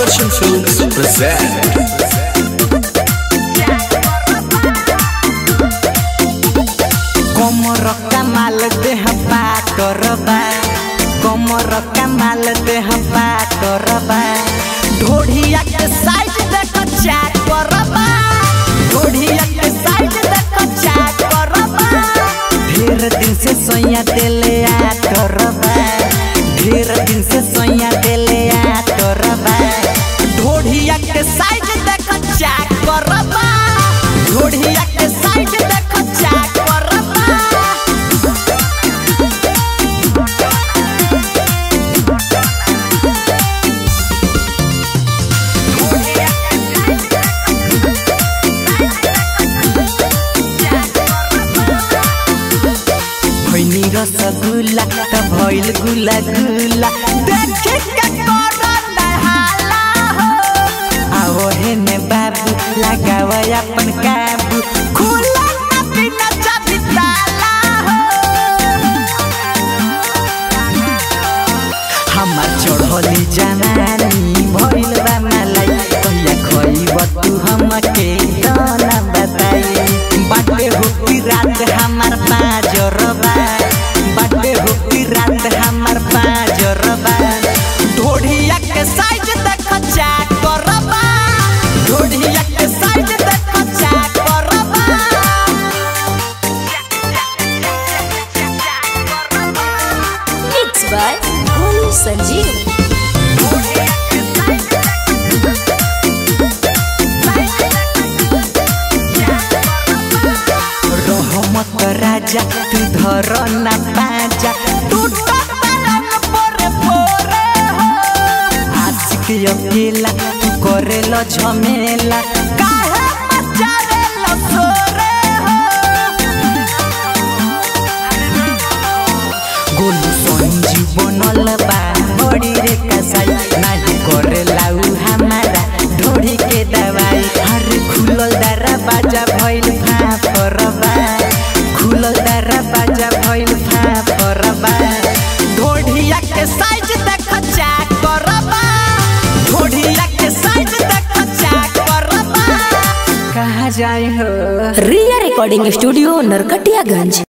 Sudarshan Films present. कमर कमाल देह पाटरबा कमर कमाल देह पाटरबा ढोढ़िया के साइड देख चाक करबा ढोढ़िया के साइड देख चाक करबा ढेर दिन से सोया देले आटरबा ढेर दिन से सोया देले आटरबा ढोढ़िया के साइड देख चाक करबा ढोढ़िया के साइड देख चाक करबा भैनी रसगुल्ला त भइल गुला गुला देखे के कोरोना हाला हो आओ हे ने बाबू लगाव अपन काबू खुला ना बिना चाबी ताला हो हमार चढ़ली जवानी भइल बा मलाई कहिया खइब तू हमके दाना बताई बाटे होती रात हमार पाजरबा बाटे होती रात हमार पाजरबा ढोढ़िया के साइज देख चाक करबा ढोढ़िया के साइज देख चाक करबा Mixed by Bolu Sanjeev. रहमत राजा तू धर ना पाजा टूट पलंग पोरे पोरे हो आशिक अकेला तू करेल झमेला काहे मचारेल सोरे हो गोलू संजीव बनल बा बड़ी रे कसाई नाही करेला उ हमारा ढोड़ी के दवाई हर खुलल दरा बाजा भइल फाफरबा खुलल दरा बाजा भइल फाफरबा ढोढ़िया के साइज देख चाक करबा ढोढ़िया के साइज देख चाक करबा कहाँ जाई हो Ria Recording Studio, Narkatiyaganj.